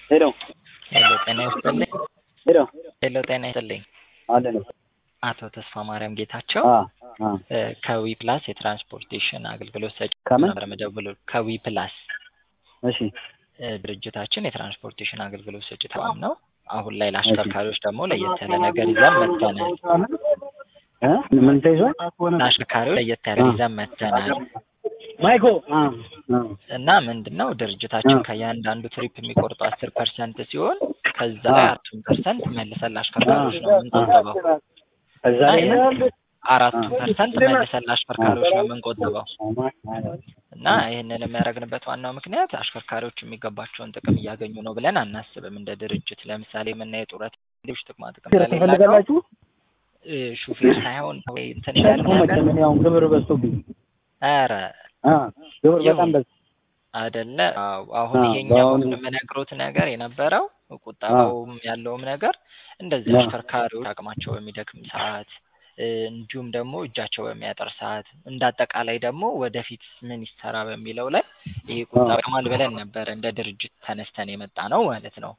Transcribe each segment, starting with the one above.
ሄሎ ሄሎ ጤና ይስጥልኝ። ሄሎ ሄሎ ጤና ይስጥልኝ። አለ ነው አቶ ተስፋ ማርያም ጌታቸው አ አ እ ከዊ ፕላስ የትራንስፖርቴሽን አገልግሎት ሰጪ ከምን? ነበር የምደውለው። ከዊ ፕላስ እሺ እ ድርጅታችን የትራንስፖርቴሽን አገልግሎት ሰጪ ተቋም ነው። አሁን ላይ ለአሽከርካሪዎች ደግሞ ለየት ያለ ነገር ይዘን መጥተናል። እ ምን ተይዟል? ለአሽከርካሪዎች ለየት ያለ ይዘን መጥተናል ማይኮ አ አ እና ምንድን ነው ድርጅታችን ከእያንዳንዱ ትሪፕ የሚቆርጠው አስር ፐርሰንት ሲሆን ከዛ ላይ አራቱን ፐርሰንት መልሰን ለአሽከርካሪዎች ነው የምንቆጥበው እዛ ላይ ነው አራቱን ፐርሰንት መልሰን ለአሽከርካሪዎች ነው የምንቆጥበው እና ይህንን የሚያደርግንበት ዋናው ምክንያት አሽከርካሪዎች የሚገባቸውን ጥቅም እያገኙ ነው ብለን አናስብም። እንደ ድርጅት ለምሳሌ የምናየው ጡረት ሌሎች ጥቅማ ጥቅም ስለሌላቸው ትፈልጋላችሁ? እ ሹፌር ሳይሆን ወይ እንትን ይላል ደግሞ ነገር መቼም እኔ አሁን ግብር በዝቶብኝ ኧረ አ ግብር በጣም በዝ አይደለ አዎ። አሁን አዎ፣ ይሄኛው በአሁኑ- የምነግሮት ነገር የነበረው ቁጠባውም ያለውም ነገር እንደዚህ አዎ። አሽከርካሪዎች አቅማቸው በሚደክም ሰዓት እ እንዲሁም ደግሞ እጃቸው በሚያጠር ሰዓት እንደ አጠቃላይ ደግሞ ወደፊት ምን ይሰራ በሚለው ላይ ይሄ ቁጠባ አዎ። ይጠቅማል ብለን ነበረ እንደ ድርጅት ተነስተን የመጣ ነው ማለት ነው።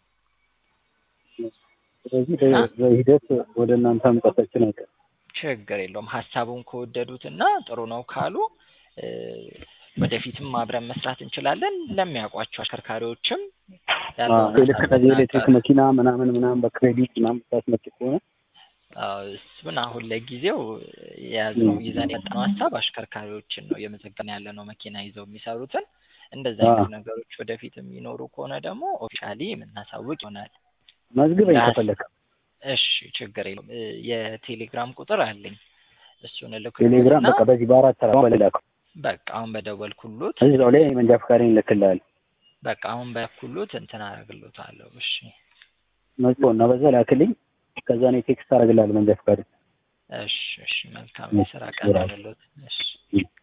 ስለዚህ በ- በሂደት ወደ እናንተ መምጣታችን አይቀርም። ችግር የለውም። ሀሳቡን ከወደዱት እና ጥሩ ነው ካሉ እ ወደፊትም አብረን መስራት እንችላለን። ለሚያውቋቸው አሽከርካሪዎችም ያለውን ልክ ሀሳብ ከዚህ ኤሌክትሪክ እናጋራ። መኪና ምናምን ምናምን በክሬዲት ምናምን ታስመጭ ከሆነ አዎ፣ እሱን አሁን ለጊዜው የያዝነው ይዘን የመጣነው ሀሳብ አሽከርካሪዎችን ነው እየመዘገብን ያለ ነው መኪና ይዘው የሚሰሩትን እንደዚህ አይነት አዎ። ነገሮች ወደፊት የሚኖሩ ከሆነ ደግሞ ኦፊሻሊ የምናሳውቅ ይሆናል። መዝግበኝ ዳስ- ከፈለክ እሺ ችግር የለውም። እ የቴሌግራም ቁጥር አለኝ እሱን ቴሌግራም እልክልዎትና በቃ በዚህ በአራት ተራ በሌላከው በቃ አሁን በደወልኩሎት እዛው ላይ መንጃ ፈቃዴን እልክልሃለሁ። በቃ አሁን በኩሎት እንትን አደርግሎታለሁ። እሺ መጥቶ እና በዛ ላክልኝ። ከዛ እኔ ቴክስት አደርግልሃለሁ መንጃ ፈቃዴን። እሺ እሺ መልካም እሺ፣ የስራ ቀን ይራል። ይሁንልዎት። እሺ እሺ።